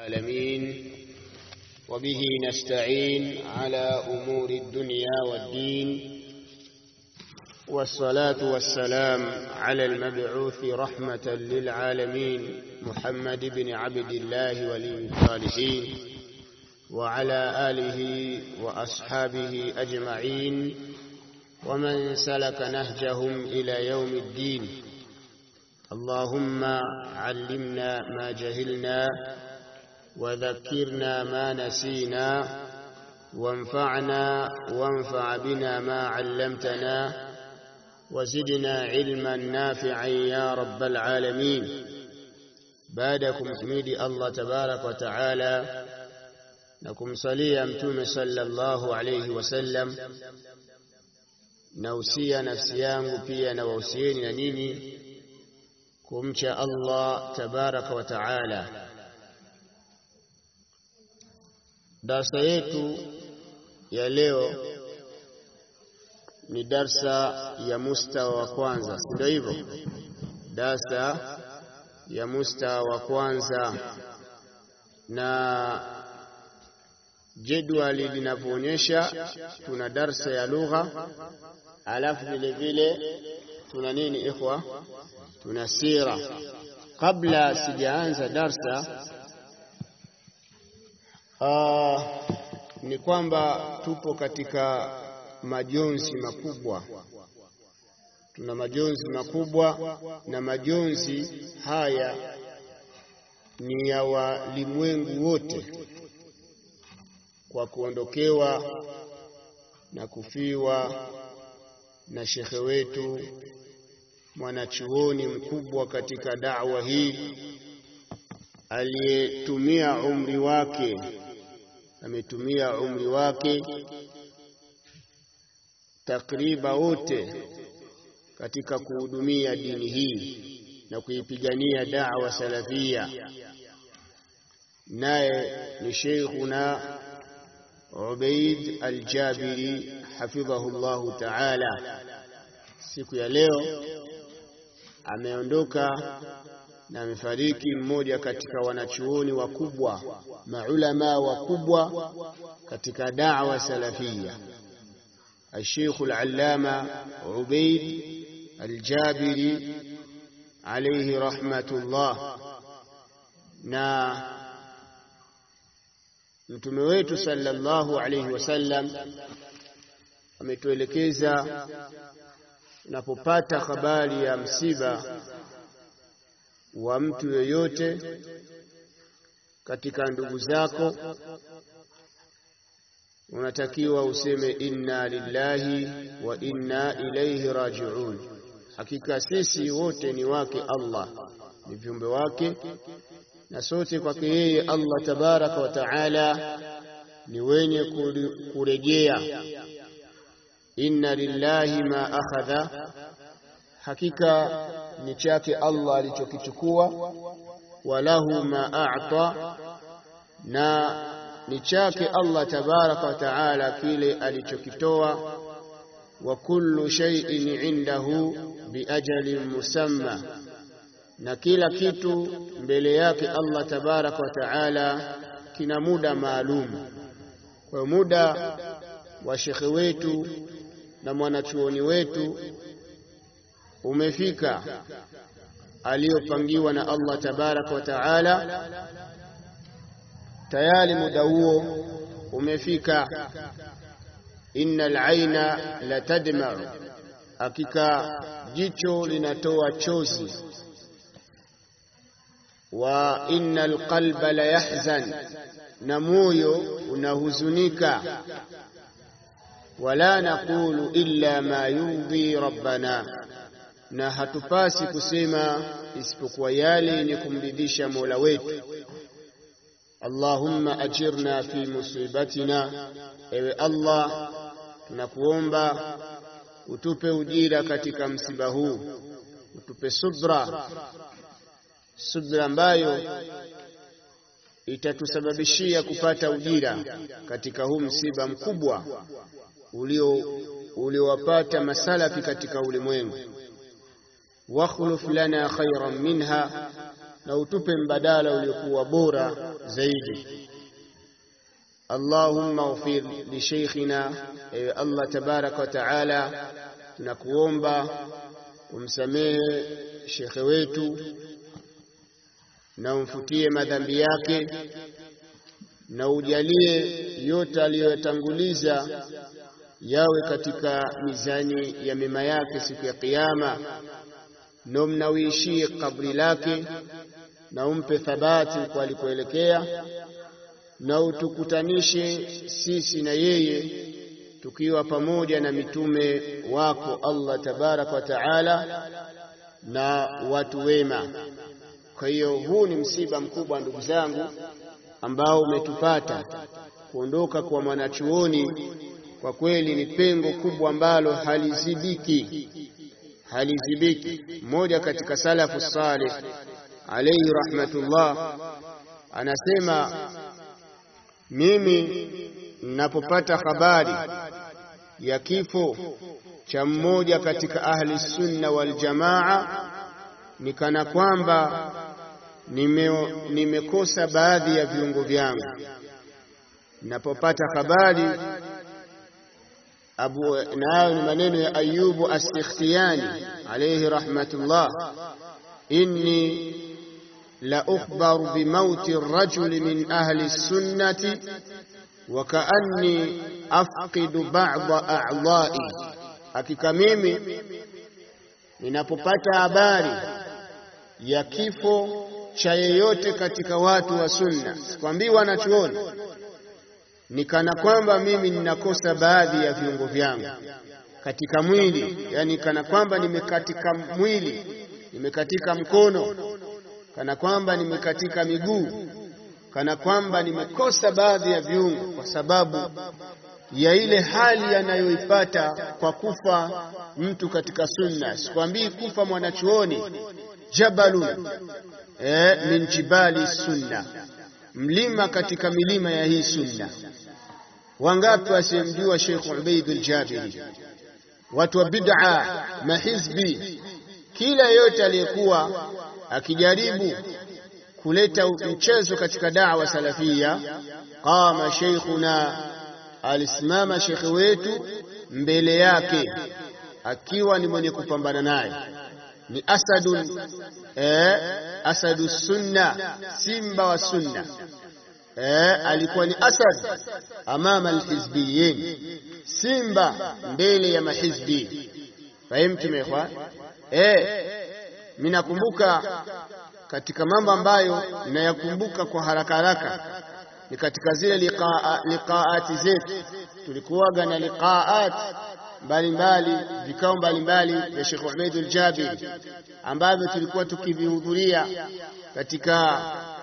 العالمين وبه نستعين على أمور الدنيا والدين والصلاة والسلام على المبعوث رحمة للعالمين محمد بن عبد الله ولي الصالحين وعلى آله وأصحابه أجمعين ومن سلك نهجهم إلى يوم الدين اللهم علمنا ما جهلنا وذكرنا ما نسينا وانفعنا وانفع بنا ما علمتنا وزدنا علما نافعا يا رب العالمين بعدكم حميدي الله تبارك وتعالى نكم صليا متوم صلى الله عليه وسلم nausia nafsi yangu pia na wausieni na nini kumcha Allah tabaraka wa taala. Darsa yetu ya leo ni darsa ya mustawa wa kwanza, si ndio hivyo? Darsa ya mustawa wa kwanza, na jedwali linavyoonyesha tuna darsa ya lugha alafu vile vile tuna nini ikhwa, tuna sira. Kabla sijaanza darsa uh, ni kwamba tupo katika majonzi makubwa, tuna majonzi makubwa, na majonzi haya ni ya walimwengu wote kwa kuondokewa na kufiwa na shekhe wetu mwanachuoni mkubwa katika da'wa hii aliyetumia umri wake, ametumia umri wake takriba wote katika kuhudumia dini hii na kuipigania da'wa salafia, naye ni sheikhuna Ubaid Al-Jabiri hafidhahu Allahu taala. Siku ya leo ameondoka na amefariki mmoja katika wanachuoni wakubwa, maulama wakubwa katika da'wa salafia, Al-Sheikh Al-Allama Ubaid Al-Jabiri alayhi rahmatullah na Mtume wetu sallallahu alayhi wasallam ametuelekeza unapopata habari ya msiba wa mtu yoyote katika ndugu zako, unatakiwa useme inna lillahi wa inna ilayhi raji'un. Hakika sisi wote ni wake Allah, ni viumbe wake na sote kwake yeye Allah tabaraka wa taala ni wenye kurejea. Inna lillahi ma akhadha, hakika ni chake Allah alichokichukua. Walahu ma a'ta, na ni chake Allah tabaraka wa taala kile alichokitoa. Wa kullu shay'in indahu biajalin musamma na kila kitu mbele yake Allah tabaraka wa taala kina muda maalum. Kwa muda wa shekhe wetu na mwanachuoni wetu umefika aliyopangiwa na Allah tabaraka wa taala, tayari muda huo umefika. Innal aina la tadma'u, hakika jicho linatoa chozi wa innal qalba la yahzan, na moyo unahuzunika. Wala naqulu illa ma yurdhi rabbana, na hatupasi kusema isipokuwa yale yenye kumridhisha Mola wetu. Allahumma ajirna fi musibatina, ewe Allah tunakuomba utupe ujira katika msiba huu, utupe subra subra ambayo itatusababishia kupata ujira katika huu msiba mkubwa ulio uliowapata masalafi katika ulimwengu. wakhluf lana khairan minha, na utupe mbadala uliokuwa bora zaidi. Allahumma ighfir li sheikhina, ewe Allah tabaraka wa taala, tunakuomba umsamehe shekhe wetu na umfutie madhambi yake na ujalie yote aliyoyatanguliza yawe katika mizani ya mema yake siku ya Kiyama, na umnawishie kabri lake na umpe thabati kwa alikoelekea, na utukutanishe sisi na yeye tukiwa pamoja na mitume wako Allah tabaraka wa taala na watu wema. Kwa hiyo huu ni msiba mkubwa ndugu zangu, ambao umetupata kuondoka kwa mwanachuoni. Kwa kweli ni pengo kubwa ambalo halizibiki, halizibiki. Mmoja katika salafu salih alayhi rahmatullah anasema, mimi ninapopata habari ya kifo cha mmoja katika ahli sunna wal jamaa nikana kwamba nime, nimekosa baadhi ya viungo vyangu. Ninapopata habari abu, na hayo ni maneno ya Ayubu As-Sikhtiyani alayhi rahmatullah, inni la ukhbaru bimauti rajuli min ahli sunnati wa kaanni afqidu ba'da a'dha'i, hakika mimi ninapopata habari ya kifo cha yeyote katika watu wa sunna, sikwambii wanachuoni, ni kana kwamba mimi ninakosa baadhi ya viungo vyangu katika mwili, yani kana kwamba nimekatika mwili, nimekatika mkono, kana kwamba nimekatika miguu, kana kwamba nimekosa baadhi ya viungo kwa sababu ya ile hali anayoipata kwa kufa mtu katika sunna. Sikwambii kufa mwanachuoni jabalun eh, min jibali sunna, mlima katika milima ya hii sunna. Wangapi wasiyemjua Sheikh Ubaid al-Jabiri? Watu wa bid'a, mahizbi, kila yote aliyekuwa akijaribu kuleta mchezo katika da'wa salafia, qama sheikhuna, alisimama shekhe wetu mbele yake akiwa ni mwenye kupambana naye ni asadun eh, asadu sunna, simba wa sunna eh, alikuwa ni asad amama alhizbiyin, simba mbele ya mahizbi. Fahimtu mekhwan eh, mimi nakumbuka katika mambo ambayo nayakumbuka kwa haraka haraka ni katika zile liqaa, liqaati zetu tulikuwaga na liqaat mbalimbali vikao mbalimbali vya Sheikh Ubaid al-Jabiri ambavyo tulikuwa tukivihudhuria katika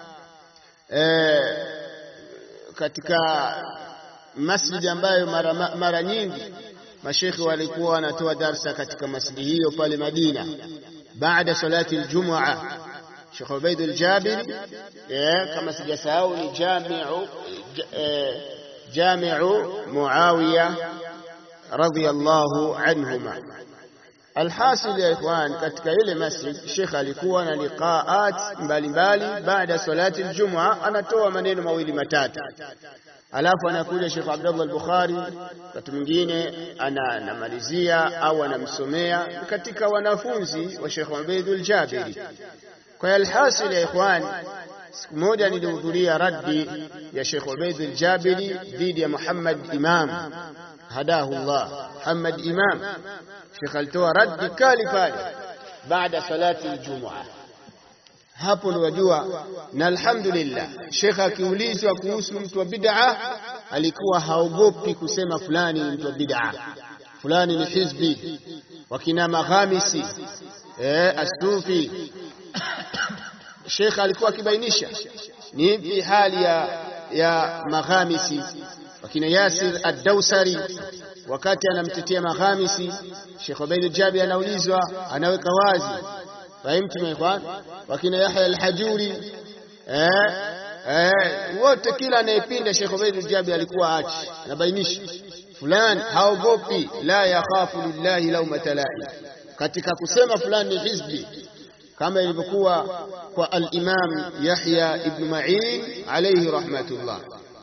eh, katika masjidi ambayo mara, mara nyingi mashekhe walikuwa wanatoa darsa katika masjidi hiyo pale Madina baada salati aljumua. Sheikh Ubaid al-Jabiri eh, kama sijasahau ni jamiu eh, jamiu Muawiya radhiyallahu anhuma. Alhasil ya ikhwan, katika ile masjid Sheikh alikuwa na liqaat mbalimbali baada salati aljumua, anatoa maneno mawili matatu, alafu anakuja Sheikh Abdullah al-Bukhari, wakati mwingine anamalizia au anamsomea katika wanafunzi wa Sheikh Ubaid al-Jabiri. Kwa alhasil ya ikhwan, siku moja nilihudhuria raddi ya Sheikh Ubaid al-Jabiri dhidi ya Muhammad Imam hadahu Allah, Muhammad Imam. Sheikh alitoa raddi kali pale baada salati aljumua. Hapo ndio wajua, na alhamdulillah, Sheikh akiulizwa kuhusu mtu wa bid'a alikuwa haogopi kusema fulani ni mtu wa bid'a, fulani ni hizbi, wakina Maghamisi eh, Asufi Sheikh alikuwa akibainisha ni ipi hali ya, ya Maghamisi wakina Yasir ad-Dawsari wakati anamtetea Maghamisi, Sheikh Ubaid al-Jabiri anaulizwa, anaweka wazi. Fahimtu ikhwan, wakina Yahya al-Hajuri eh, eh, wote kila anayepinda Sheikh Ubaid al-Jabiri alikuwa achi, anabainisha fulani haogopi, la yakhafu lillahi laumata laim, katika kusema fulani ni hizbi kama ilivyokuwa kwa al-Imam Yahya ibn Ma'in alayhi rahmatullah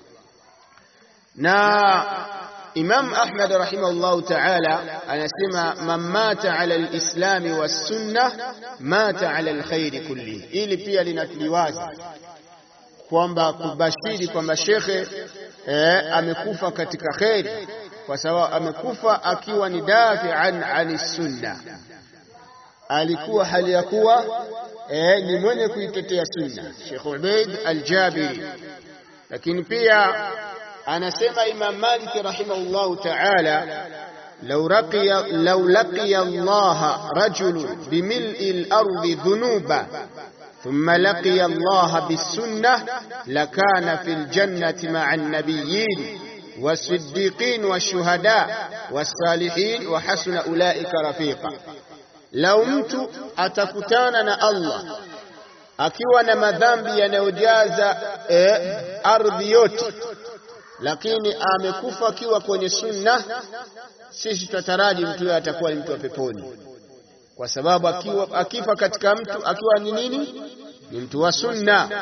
na Imam Ahmad rahimahullahu ta'ala anasema man mata ala al-islam was-sunnah mata ala al-khair kulli ili pia linatuliwaza kwamba kubashiri kwamba shekhe eh, amekufa katika kheri kwa sababu amekufa akiwa ni dafian ani sunna alikuwa hali ya kuwa eh, ni mwenye kuitetea sunna Sheikh Ubaid al-Jabiri lakini pia anasema Imam Malik rahimahullahu ta'ala لو لقي لو لقي الله رجل بملء الأرض ذنوبا ثم لقي الله بالسنة لكان في الجنة مع النبيين والصديقين والشهداء والصالحين وحسن أولئك رفيقا لو mtu atakutana na Allah akiwa na madhambi yanayojaza eh, ardhi yote lakini amekufa akiwa kwenye sunna sisi tutataraji mtu huyo atakuwa ni mtu wa peponi kwa sababu akiwa akifa katika mtu akiwa ni nini ni mtu wa sunna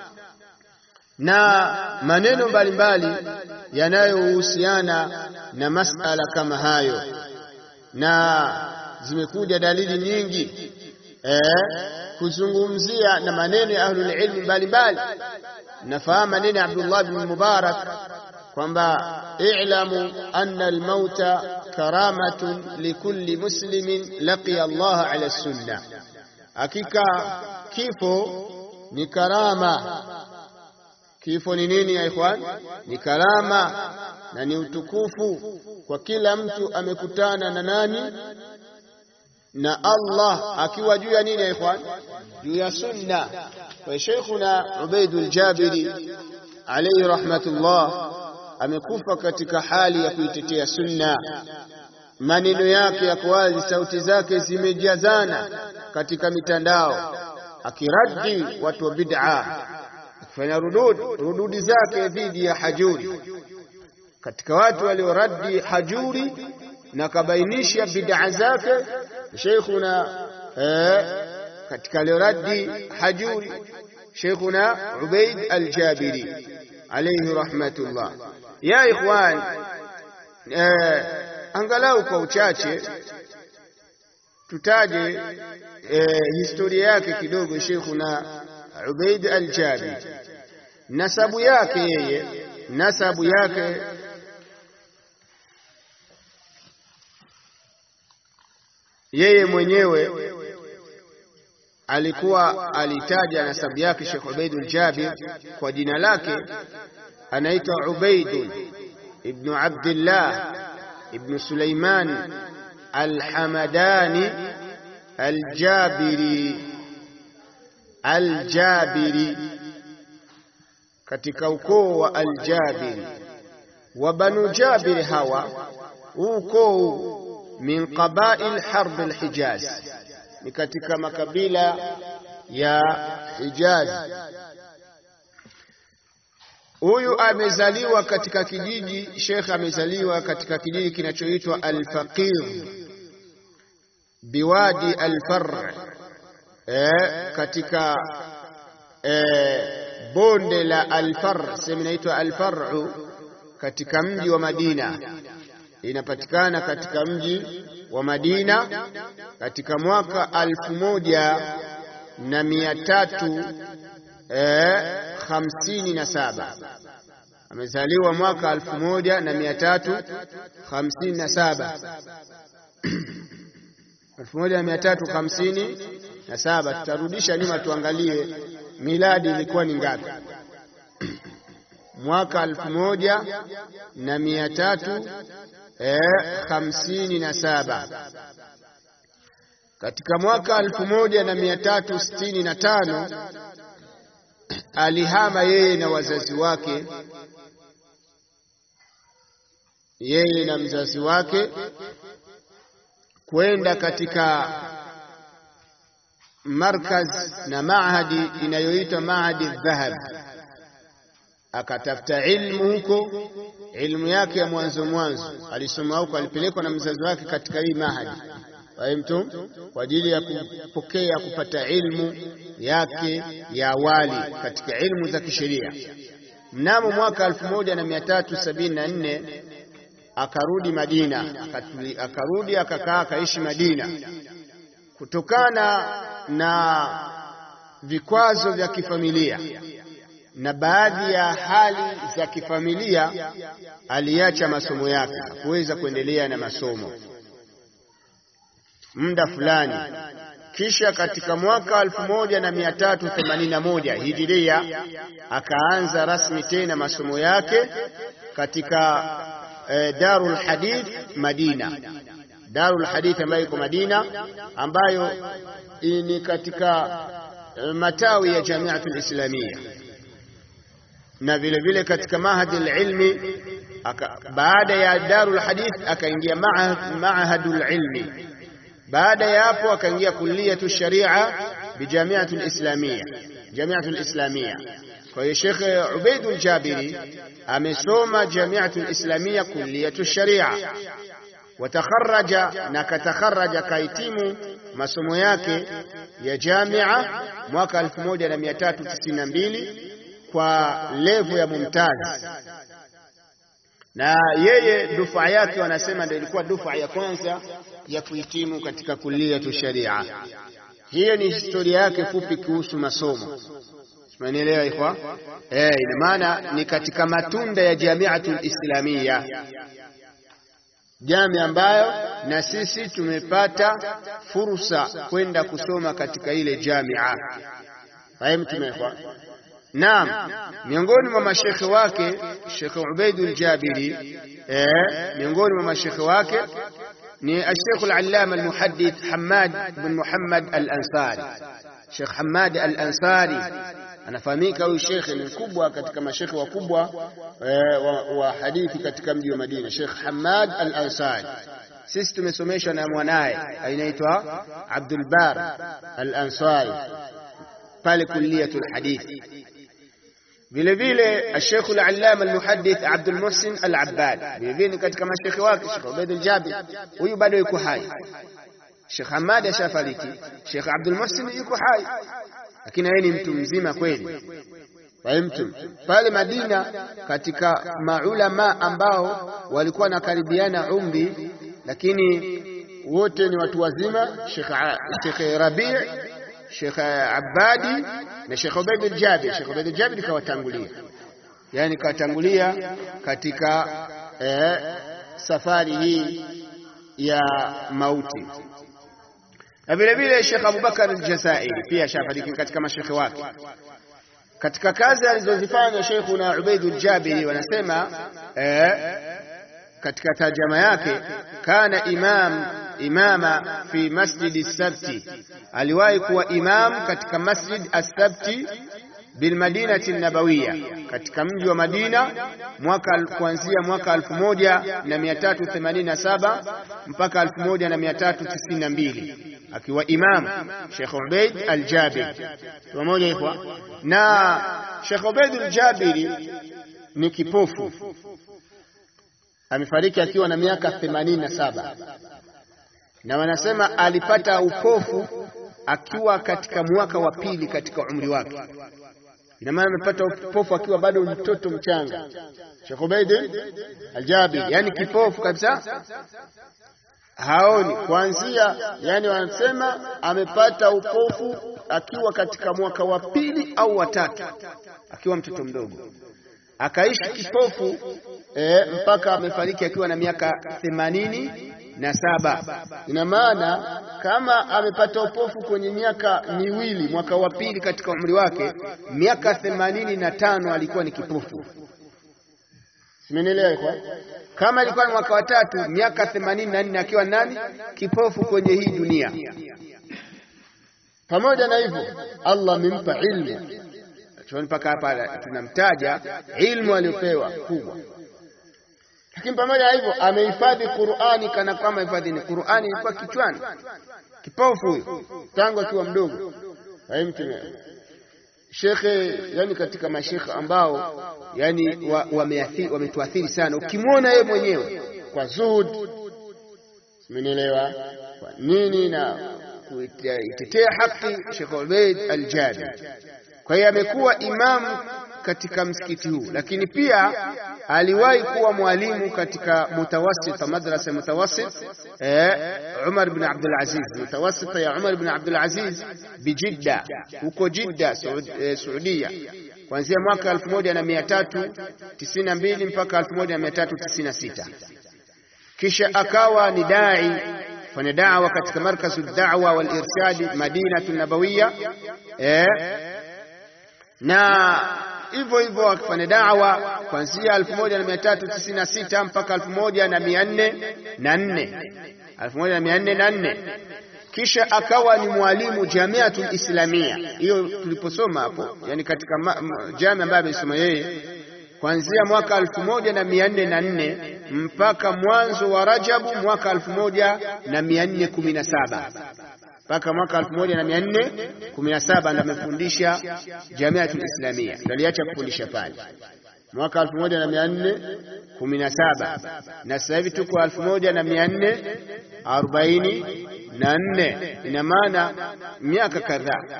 na maneno mbalimbali yanayohusiana na masala kama hayo na zimekuja dalili nyingi eh, kuzungumzia na maneno ya ahlul ilmi mbalimbali nafahamu maneno ya Abdullah bin Mubarak kwamba i'lamu anna al-mauta karamatun likulli muslimin laqiya Allah ala sunna, hakika kifo ni karama. Kifo ni nini ya ikhwan? Ni karama na ni utukufu kwa kila mtu amekutana na nani? Na Allah akiwa juu ya nini ya ikhwan? Juu ya sunna. Kwa Sheikhuna Ubaidul Jabiri alayhi rahmatullah amekufa katika hali ya kuitetea sunna. Maneno yake yako wazi, sauti zake zimejazana katika mitandao, akiradi watu wa bid'a, akifanya rudud rududi zake dhidi ya Hajuri. Katika watu walioradi Hajuri na kabainisha bid'a zake Sheikhuna eh, katika alioradi Hajuri Sheikhuna Ubaid al-Jabiri alayhi rahmatullah. Ya ikhwan, eh, angalau kwa uchache tutaje eh, historia yake kidogo Sheikhuna Ubaid al-Jabiri, nasabu yake yeye, nasabu yake yeye mwenyewe alikuwa alitaja nasabu yake Sheikh Ubaidul Jabir kwa jina lake anaitwa Ubaidun ibn Abdullah ibn Sulaiman Al-Hamadani Al-Jabiri Al-Jabiri katika ukoo wa Al-Jabiri wa Banu Jabir hawa ukoo min qabail harb al-Hijaz ni katika makabila ya Hijaz. Huyu amezaliwa katika kijiji, Sheikh amezaliwa katika kijiji kinachoitwa Al-Faqir biwadi Al-Far, eh, katika eh, bonde la Al-Far, sehemu inaitwa Al-Far'u katika mji wa Madina, inapatikana katika mji wa Madina katika mwaka alfu moja na mia tatu eh, hamsini na saba amezaliwa mwaka alfu moja na mia tatu hamsini na saba elfu moja na mia tatu hamsini na saba tutarudisha nyuma tuangalie miladi ilikuwa ni ngapi mwaka alfu moja na mia tatu eh, hamsini na saba katika mwaka alfu moja na mia tatu sitini na tano alihama yeye na wazazi wake, yeye na mzazi wake kwenda katika markaz na mahadi inayoitwa Mahadi Dhahab, akatafuta ilmu huko, ilmu yake ya mwanzo mwanzo alisoma huko, alipelekwa na mzazi wake katika hii mahadi fahimtum, kwa ajili ya kupokea kupata ilmu yake ya awali katika ilmu za kisheria. Mnamo mwaka 1374 akarudi Madina, akatuli, akarudi akakaa akaishi Madina kutokana na vikwazo vya kifamilia na baadhi ya hali za kifamilia, aliacha masomo yake, hakuweza kuendelea na masomo muda fulani. Kisha katika mwaka 1381 hijiria akaanza rasmi tena masomo yake katika eh, Darul Hadith Madina, Darul Hadith ambayo iko Madina, ambayo ni katika eh, matawi ya Jamiatul Islamia na vile vile katika mahadi ilmi. Baada ya Darul Hadith akaingia mahadul ilmi baada ya hapo akaingia kulliyatu sharia bijamiatu lislamia jamiatu lislamia. Kwa hiyo Sheikh Ubaidul Jabiri amesoma jamiatu lislamia kulliyatu sharia, watakharaja na katakharaja kahitimu masomo yake ya jamia mwaka 1392 kwa levu ya mumtaz, na yeye dufa yake wanasema ndio ilikuwa dufa ya kwanza ya kuhitimu katika kulliyatu sharia. Hiyo ni historia yake fupi kuhusu masomo. Umenielewa ikhwa? Eh, ina maana ni katika matunda ya Jamiatul Islamia, jamii ambayo na sisi tumepata fursa kwenda kusoma katika ile jamia. Fahimtum ikhwa? Naam, miongoni mwa mashekhe wake Sheikh Ubaidul Jabiri, eh, miongoni mwa mashekhe wake ni Sheikh al-Allama al-Muhaddith Hammad bin Muhammad al-Ansari. Sheikh Hammad al-Ansari anafahamika, huyu shekhe ni mkubwa katika mashekhe wakubwa eh, wa, wa hadithi katika mji wa Madina, Sheikh Hammad al-Ansari. Sisi tumesomeshwa na mwanaye anaitwa Abdul Bar al-Ansari pale kulliyatul hadith. Vile vile Sheikh al-Allama al-Muhaddith Abdul Muhsin al-Abbad, vile vile ni katika mashekhe wake Sheikh Ubaid al-Jabir, huyu bado yuko hai. Sheikh Hamad ashafariki, Sheikh Abdul Muhsin yuko hai, lakini yeye ni mtu mzima kweli. Fahimtum? Pale Madina katika maulama ambao walikuwa wanakaribiana umri, lakini wote ni watu wazima, Sheikh Sheikh Rabi' Sheikh Abadi na Sheikh Ubaid al-Jabir. Sheikh Ubaid al-Jabir kawatangulia, yani kawatangulia katika eh, safari hii ya mauti. Na vile vile Sheikh Abubakar al-Jazairi pia shafariki katika mashekhe wake. Katika kazi alizozifanya Sheikhuna Ubaid al-Jabiri wanasema eh, katika tarjama yake kana imam imama fi masjidi sabti, aliwahi kuwa imam katika masjid as-sabti bilmadinati nabawiya, katika mji wa Madina mwaka kuanzia mwaka 1387 mpaka 1392 akiwa imam Sheikh Ubaid al-Jabiri pamoja ikhwa. Na Sheikh Ubaid al-Jabiri ni kipofu, amefariki akiwa na miaka 87 na wanasema alipata upofu akiwa katika mwaka wa pili katika umri wake. Ina maana amepata upofu akiwa bado mtoto mchanga, Sheikh Ubaid al-Jabiri, yani kipofu kabisa, haoni kuanzia, yani wanasema amepata upofu akiwa katika mwaka wa pili au wa tatu, akiwa mtoto mdogo, akaishi kipofu e, mpaka amefariki akiwa na miaka themanini na saba. Ina maana kama amepata upofu kwenye miaka miwili, mwaka wa pili katika umri wake, miaka themanini na tano alikuwa ni kipofu. Simenielewa kwa? Kama ilikuwa ni mwaka wa tatu, miaka themanini na nne akiwa nani? Kipofu kwenye hii dunia. Pamoja na hivyo, Allah amempa ilmu mpaka hapa tunamtaja ilmu aliyopewa kubwa lakini pamoja na hivyo amehifadhi Qur'ani kana kwamba hifadhi ni Qur'ani ilikuwa kichwani. Kipofu huyo tangu akiwa mdogo. Fahimtu shekhe, yani katika mashekhe ambao yani wametuathiri wa sana, ukimwona yeye mwenyewe kwa zuhud, simenielewa, nini na kuitetea haki Sheikh Ubaid al-Jabir. Kwa hiyo amekuwa imamu katika msikiti huu, lakini pia aliwahi kuwa mwalimu katika mutawasita, madrasa mutawassit eh, Umar bin Abdul Aziz, mutawasita ya Umar bin Abdul Aziz bijidda, huko Jidda, Saudia, kuanzia mwaka 1392 mpaka 1396 kisha akawa ni dai fanya dawa katika markazu da'wa wal irshad Madinatu Nabawiya eh, na hivyo hivyo akifanya dawa kuanzia 1396 mpaka 1404 1404 kisha akawa ni mwalimu Jamiatul Islamia, hiyo tuliposoma hapo, yani katika jamii ambayo amesoma yeye kuanzia mwaka 1404 mpaka mwanzo wa Rajabu mwaka 1417 mpaka mwaka 1417 ndo amefundisha Jamiatul Islamia, ndo aliacha kufundisha pale mwaka 1417 na sasa hivi tuko 1444 ina maana miaka kadhaa.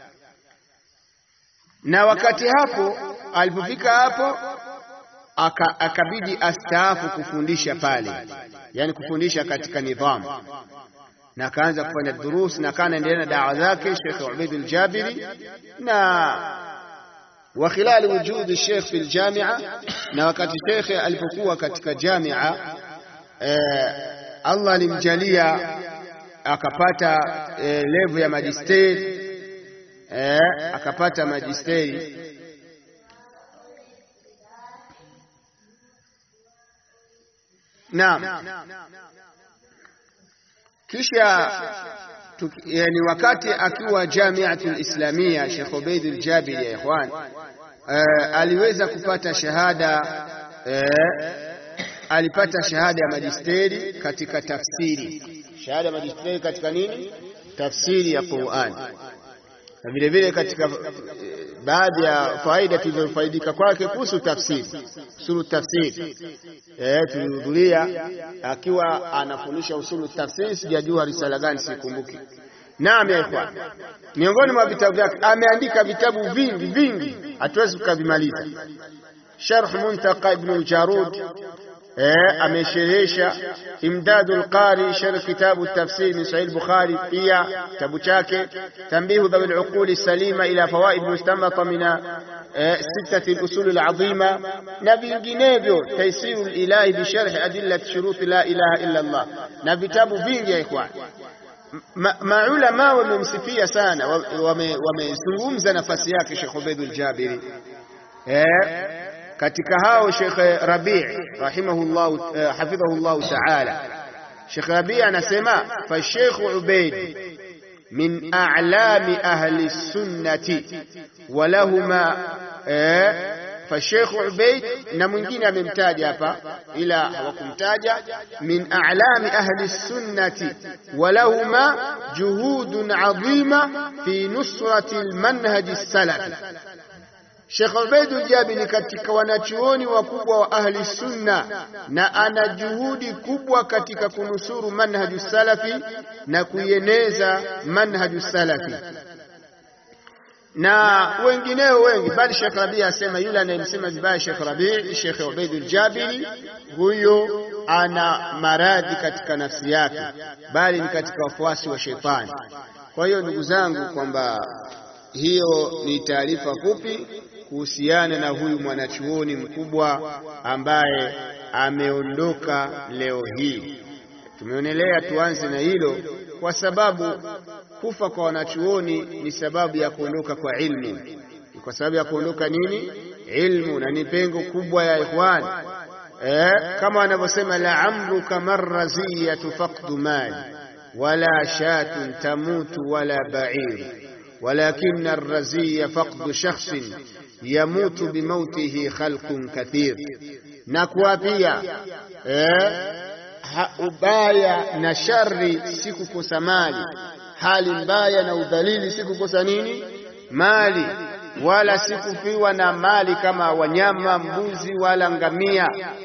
Na wakati hapo alipofika hapo aka, akabidi astaafu kufundisha pale, yani kufundisha katika nidhamu na akaanza kufanya durus na akawa anaendelea na dawa zake Sheikh Ubaid al-Jabiri na wa khilali wujudi Sheikh fil jamia, na wakati Sheikh alipokuwa katika jamia eh, Allah alimjalia akapata eh, level ya magisteri eh, akapata magisteri Naam. Kisha yani wakati akiwa Jamiatul Islamia Sheikh Ubaid al-Jabiri ya ikhwan uh, aliweza kupata shahada uh, alipata shahada ya majisteri katika tafsiri. Shahada ya majisteri katika nini? Tafsiri ya Qur'an. Na vile vile katika baadhi ya faida tulizofaidika kwake kuhusu tafsiri, usulu tafsiri eh, tulihudhuria akiwa anafundisha usulu tafsiri. Sijajua risala gani, sikumbuki. Naam ya ikhwan, miongoni mwa vitabu vyake ameandika vitabu vingi vingi, hatuwezi tukavimaliza. Sharh Muntaqa Ibn al-Jarud eh, amesherehesha Imdadul Qari sharh kitabu tafsir min Sahih Bukhari, pia kitabu chake Tanbihu dhawil uquli salima ila fawaid mustamata min sittati al-usul al-azima, na vinginevyo Taisiru al-Ilahi bi sharh adillat shurut la ilaha illa Allah, na vitabu vingi ya ikhwan. Maulama wamemsifia sana, wamezungumza nafasi yake Sheikh Ubaid al-Jabiri eh katika hao Sheikh Rabi' rahimahullah hafidhahullah ta'ala, Sheikh Rabi' anasema fa Sheikh Ubaid min a'lami ahli sunnati wa lahuma fa Sheikh Ubaid, na mwingine amemtaja hapa ila hawakumtaja, min a'lami ahli sunnati wa lahuma juhudun 'azima fi nusrati al-manhaj as-salafi Sheikh Ubaid al-Jabiri katika wanachuoni wakubwa wa ahli sunna na ana juhudi kubwa katika kunusuru manhaju salafi na kuieneza manhaju salafi na wengineo wengi, bali Sheikh Rabi asema yule anayemsema vibaya Sheikh Rabi, Sheikh Ubaid al-Jabiri, huyo ana maradhi katika nafsi yake, bali ni katika wafuasi wa shetani. Kwa hiyo ndugu zangu, kwamba hiyo ni taarifa fupi kuhusiana na huyu mwanachuoni mkubwa ambaye ameondoka leo hii. Tumeonelea tuanze na hilo kwa sababu kufa kwa wanachuoni ni sababu ya kuondoka kwa ilmu, ni kwa sababu ya kuondoka nini? Ilmu, na ni pengo kubwa ya ikhwan eh, kama wanavyosema la amruka marraziyatu faqdu mali wala shatun tamutu wala ba'ir walakin arraziya faqdu shakhsin yamutu bimautihi khalqun kathir, na kuapia eh, ubaya na shari si kukosa mali, hali mbaya na udhalili si kukosa nini? Mali, wala si kufiwa na mali kama wanyama, mbuzi wala ngamia.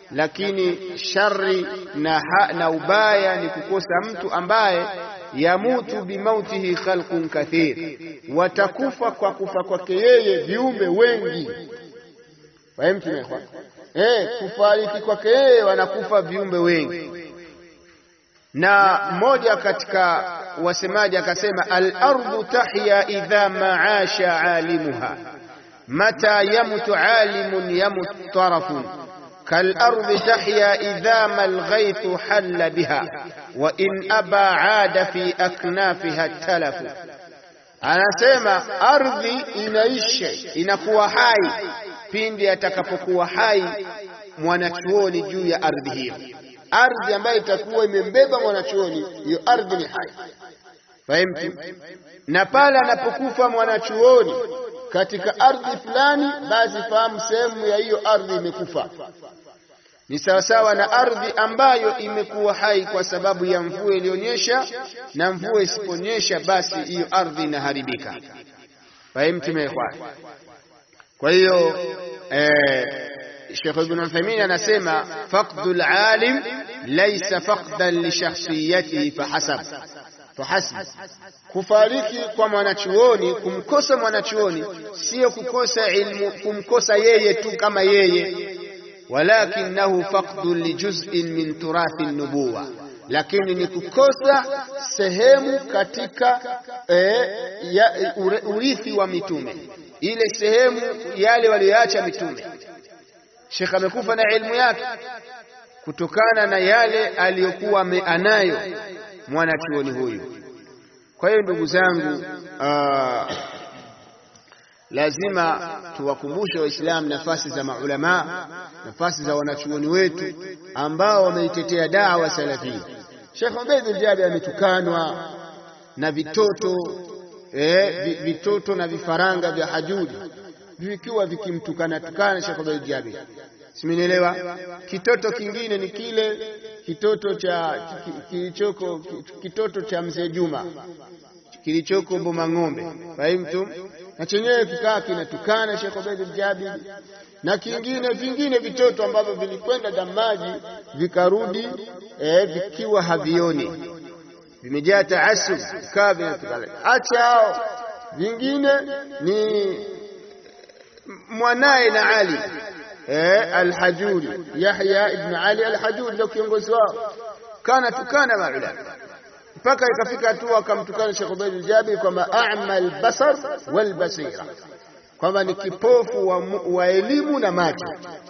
lakini shari na, ha, na ubaya ni kukosa mtu ambaye yamutu bimautihi khalqun kathir, watakufa kwa kufa kwake yeye viumbe wengi. Fahimu tumekwa eh, kufariki kwake yeye wanakufa viumbe wengi. Na mmoja katika wasemaji akasema, al-ardu tahya idha maasha alimuha mata yamutu alimun yamut tarafun كالأرض تحيا إذا ما الغيث حل بها وإن أبى عاد في أكنافها التلف anasema ardhi inaisha inakuwa hai pindi atakapokuwa hai mwanachuoni juu ya ardhi hiyo ardhi ambayo itakuwa imembeba mwanachuoni hiyo ardhi ni hai fahimtu na pale anapokufa mwanachuoni katika ardhi fulani basi fahamu sehemu ya hiyo ardhi imekufa ni sawasawa na ardhi ambayo imekuwa hai kwa sababu ya mvua iliyonyesha, na mvua isiponyesha, basi hiyo ardhi inaharibika. Fahimtum ya ikhwan? Kwa hiyo eh, Sheikh Ibn Uthaymeen anasema faqdul alim laysa faqdan li shakhsiyatihi fahasab fahasb, kufariki kwa mwanachuoni, kumkosa mwanachuoni sio kukosa ilmu, kumkosa yeye tu kama yeye walakinahu faqdun lijuz'in min turathi nubuwa, lakini ni kukosa sehemu katika eh, ya, urithi wa mitume, ile sehemu yale walioacha mitume. Sheikh amekufa na ilmu yake kutokana na yale aliyokuwa anayo mwanachuoni huyu. Kwa hiyo ndugu zangu, uh, lazima tuwakumbushe Waislamu nafasi za maulamaa, nafasi za wanachuoni wetu ambao wameitetea dawa salafia. Sheikh Ubaidul Jabi ametukanwa na vitoto eh, vitoto na vifaranga vya hajudi vikiwa vikimtukana tukana Sheikh Ubaidul Jabi, simenielewa. Kitoto kingine ni kile kitoto cha kilichoko kitoto cha mzee Juma kilichoko Boma Ng'ombe, fahimtum na chenyewe kikaa kinatukana Sheikh Ubaidul Jabir na kingine vingine vitoto ambavyo vilikwenda damaji vikarudi eh, vikiwa havioni vimejaa taasub kaa vinatukana. Acha hao, vingine ni mwanaye na Ali eh, Alhajuri Yahya ibn Ali Alhajuri ndio kiongozi wao, kana tukana maulama mpaka ikafika hatua akamtukana Sheikh Ubaid Jabir kwamba a'ma al-basar wal basira, kwamba ni kipofu wa, wa elimu na macho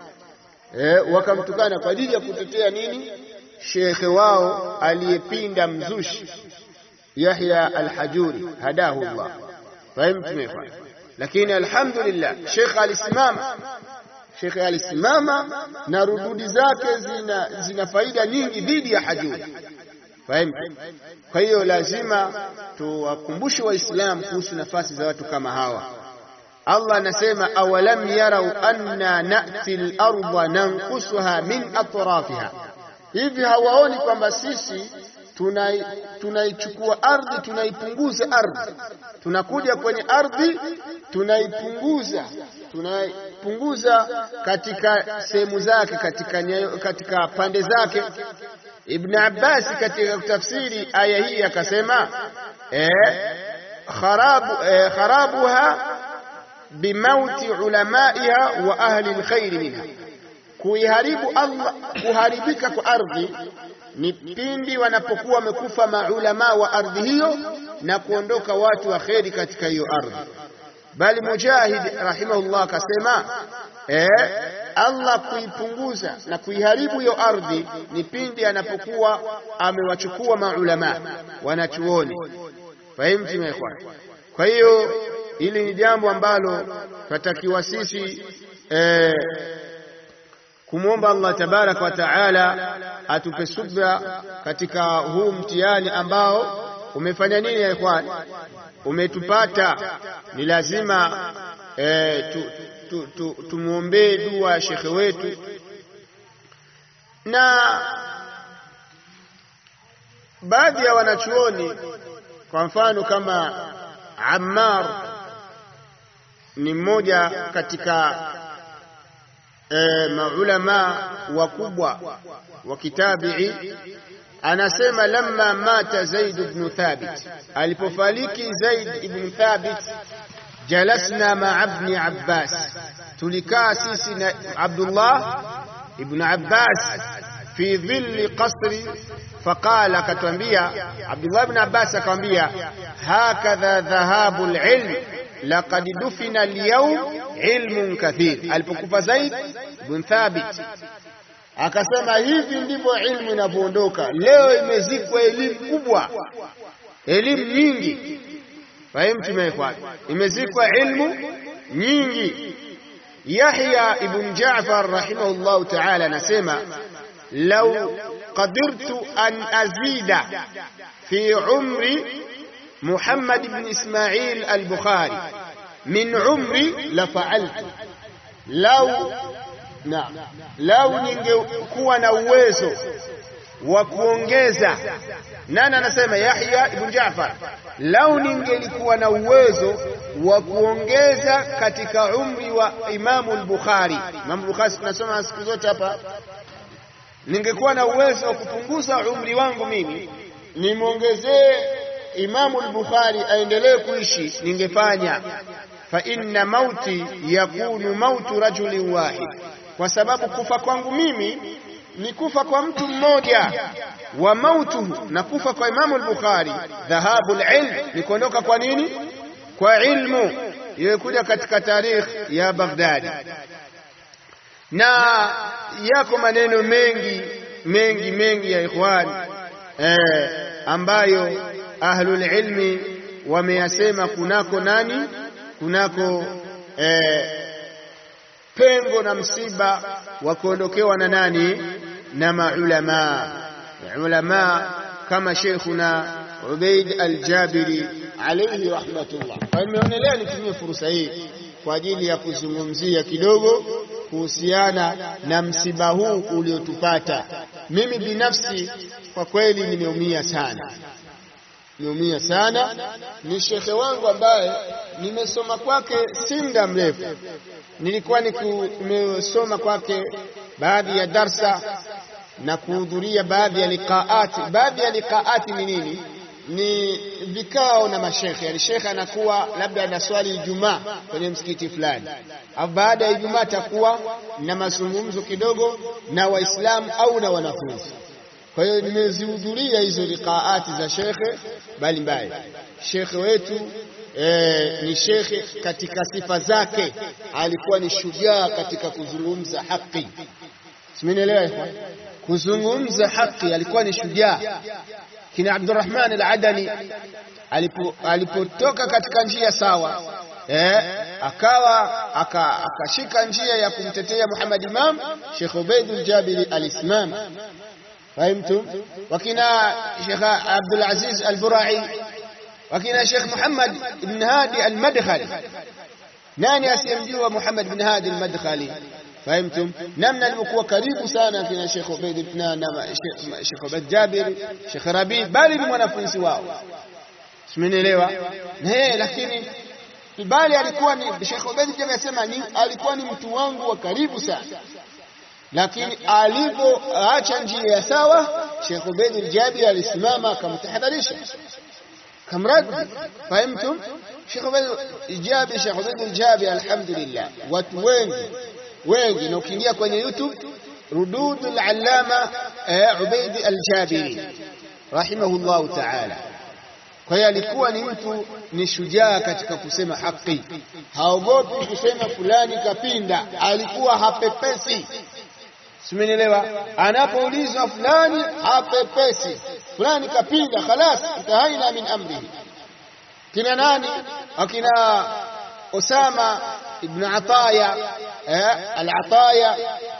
eh, wakamtukana kwa ajili ya kutetea nini? Shekhe wao aliyepinda mzushi Yahya al-Hajuri hadahu Allah, fahimtu. Lakini alhamdulillah Sheikh alisimama Sheikh alisimama na rududi zake zina, zina faida nyingi dhidi ya Hajuri. Fahimu? Kwa hiyo lazima tuwakumbushe Waislamu kuhusu nafasi za watu kama hawa. Allah anasema awalam yarau anna nati larda nankusuha min atrafiha, hivi hawaoni kwamba sisi tunaichukua tuna ardhi tunaipunguza ardhi, tunakuja kwenye ardhi tunaipunguza tunaipunguza katika sehemu zake, katika, katika pande zake Ibn Abbas katika kutafsiri aya hii akasema eh, kharabu, eh, kharabuha bimauti ulamaiha wa ahli lkhairi minha, kuiharibu Allah, kuharibika kwa ardhi ni pindi wanapokuwa wamekufa maulamaa wa ardhi hiyo na kuondoka watu wa kheri katika hiyo ardhi. Bali Mujahid rahimahullah akasema eh, Allah kuipunguza na kuiharibu hiyo ardhi ni pindi anapokuwa amewachukua maulama wanachuoni. Fahimtu ikhwan? Kwa hiyo hili ni jambo ambalo tunatakiwa sisi eh, kumwomba Allah tabaraka wa taala atupe subra katika huu mtihani ambao umefanya nini ya ikhwan, umetupata. Ni lazima eh, tu, tu, tu, tumwombee dua shekhe wetu na baadhi ya wanachuoni, kwa mfano kama Ammar ni mmoja katika e, maulama wakubwa wa kitabii anasema lamma mata Zaid ibn Thabit, alipofariki Zaid ibn Thabit, jalasna maa ibn Abbas, tulikaa sisi na Abdullah ibn Abbas fi dhilli qasri faqala, akatwambia Abdullah ibn Abbas akamwambia, hakadha dhahabu alilm laqad dufina alyawm ilmun kathir. Alipokufa Zaid ibn Thabit akasema hivi ndivyo ilmu inavyoondoka leo, imezikwa elimu kubwa, elimu nyingi. Fahimu tumewekwa, imezikwa ilmu nyingi. Yahya ibn Jaafar rahimahullahu ta'ala anasema lau qadirtu an azida fi umri Muhammad ibn Ismail al-Bukhari min umri la fa'altu lau na lau ningekuwa na uwezo wa kuongeza. Nani anasema? Yahya ibn Jaafar, lau ningelikuwa na uwezo wa kuongeza katika umri wa Imamu al-Bukhari. Imamu al-Bukhari tunasoma siku zote hapa, ningekuwa na uwezo wa kupunguza umri wangu mimi nimwongezee Imamu al-Bukhari aendelee kuishi, ningefanya fa inna mauti yakunu mautu rajulin wahid, kwa sababu kufa kwangu mimi ni kufa kwa mtu mmoja. Wa mautuhu, na kufa kwa Imamu al-Bukhari dhahabu al-ilm, ni kuondoka kwa nini? Kwa ilmu. Imekuja katika tarikh ya Baghdadi, na yako maneno mengi mengi mengi ya ikhwani eh, ambayo ahlul ilmi wameyasema kunako nani kunako eh, pengo na msiba wa kuondokewa na nani na maulama ulama kama Sheikhuna Ubaid al-Jabiri alayhi rahmatullah. Kwa nimeonelea nitumie fursa hii kwa ajili ya kuzungumzia kidogo kuhusiana na msiba huu uliotupata. Mimi binafsi kwa kweli nimeumia sana nimeumia sana. Ni shekhe wangu ambaye nimesoma kwake si muda mrefu, nilikuwa nimesoma kwake baadhi ya darsa na kuhudhuria baadhi ya liqaati. Baadhi ya liqaati ni nini? Ni vikao na mashekhe, yani shekhe anakuwa labda anaswali Ijumaa kwenye msikiti fulani, au baada ya Ijumaa atakuwa na mazungumzo kidogo na Waislamu au na wanafunzi. Kwa hiyo nimezihudhuria hizo liqaati za shekhe mbalimbali. Shekhe wetu e, ni shekhe katika sifa zake alikuwa ni shujaa katika kuzungumza haki, simenielewa? Kuzungumza haki alikuwa ni shujaa. Kina Abdurrahman al-Adani alipotoka katika njia sawa eh, akawa akashika njia ya kumtetea Muhammad Imam, Sheikh Ubaidul Jabiri alisimama Fahimtum? Wakina Sheikh Abdul Aziz Al-Burai, wakina Sheikh Muhammad ibn Hadi Al-Madkhali. Nani asiyemjua Muhammad ibn Hadi Al-Madkhali? Fahimtum? Namna alivyokuwa karibu sana kina Sheikh Ubaid ibn Sheikh Ubaid Jabir, Sheikh Rabi, bali ni mwanafunzi wao. Simenielewa? Eh, lakini bali alikuwa ni Sheikh Ubaid Jabir anasema ni alikuwa ni mtu wangu wa karibu sana lakini alipoacha njia ya sawa, Sheikh Ubaid al-Jabi alisimama akamtahadharisha, kamradi. Fahimtum? Sheikh Ubaid al-Jabi, Sheikh Ubaid al-Jabi, alhamdulillah, watu wengi wengi, na ukiingia kwenye YouTube rudud al-allama Ubaid al-Jabiri rahimahullahu ta'ala. Kwa hiyo alikuwa ni mtu ni shujaa katika kusema haki, haogopi kusema fulani kapinda, alikuwa hapepesi Simenielewa? Anapoulizwa fulani hapepesi, fulani kapinda, khalas intahaina min amrihi. Kina nani? Akina Usama ibn Ataya eh, al-Ataya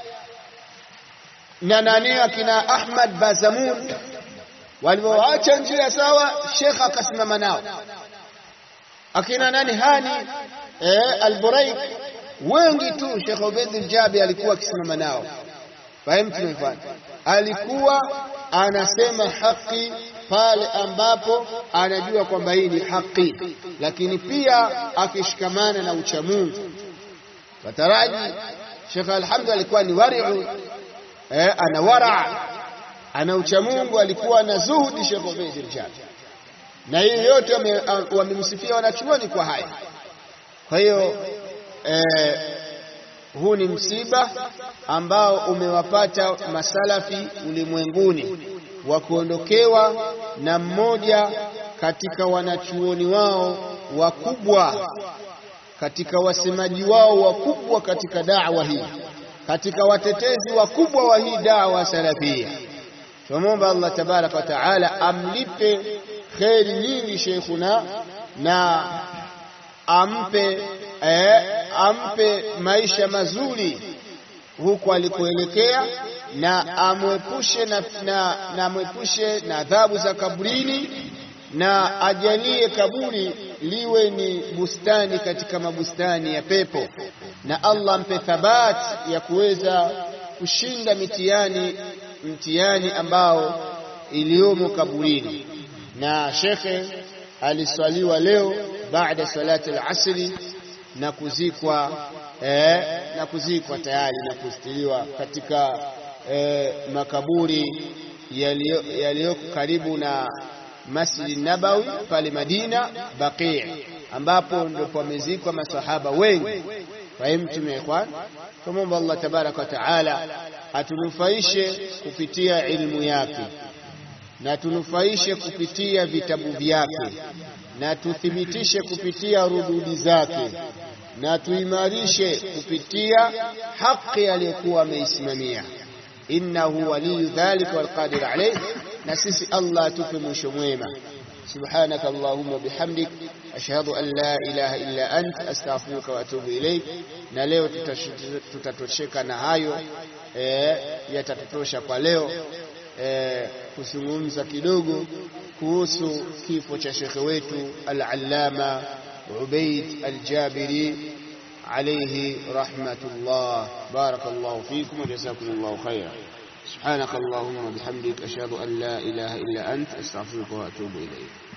na nani, akina Ahmad Bazamun walivyoacha njia sawa, Sheikh akasimama nao. Akina nani Hani eh, al-Buraik, wengi tu Sheikh Ubaid al-Jabi alikuwa akisimama nao. Fahimu tumefanya, alikuwa anasema haki pale ambapo anajua kwamba hii ni haki, lakini pia akishikamana na uchamungu. Wataraji Sheikh Alhamdu alikuwa ni wari'u eh, ana wara ana uchamungu alikuwa na zuhudi Sheikh Ubaid al-Jabir na hii yote wamemsifia wanachuoni kwa haya kwa hiyo eh, huu ni msiba ambao umewapata masalafi ulimwenguni wa kuondokewa na mmoja katika wanachuoni wao wakubwa katika wasemaji wao wakubwa katika da'wa hii katika watetezi wakubwa wa hii da'wa salafia tunamwomba Allah tabaraka wa taala amlipe kheri nyingi sheikhuna na ampe eh, ampe maisha mazuri huko alikoelekea na amwepushe na, na, na amwepushe na adhabu za kaburini na ajalie kaburi liwe ni bustani katika mabustani ya pepo na Allah ampe thabati ya kuweza kushinda mitihani mtihani ambao iliyomo kaburini na shekhe aliswaliwa leo baada salati al-asri na kuzikwa eh, na kuzikwa tayari na kustiliwa katika eh, makaburi yaliyoko karibu na Masjid Nabawi pale Madina Baqi ambapo ndio pamezikwa masahaba wengi fahimtum ikhwan tumomba Allah tabaraka wa taala atunufaishe kupitia ilmu yake na tunufaishe kupitia vitabu vyake na tuthibitishe kupitia rududi zake na tuimarishe kupitia haki aliyokuwa ameisimamia innahu waliyu dhalika walqadir alayh na sisi Allah atupe mwisho mwema سبحانك اللهم وبحمدك أشهد أن لا إله إلا أنت أستغفرك وأتوب إليك na leo tutatosheka na hayo e, yatatutosha kwa leo e, kuzungumza kidogo kuhusu kifo cha shekhe wetu al-allama Ubaid al-Jabiri alayhi rahmatullah barakallahu fikum wa jazakumullahu khairan سبحانك اللهم وبحمدك أشهد أن لا إله إلا أنت أستغفرك وأتوب إليك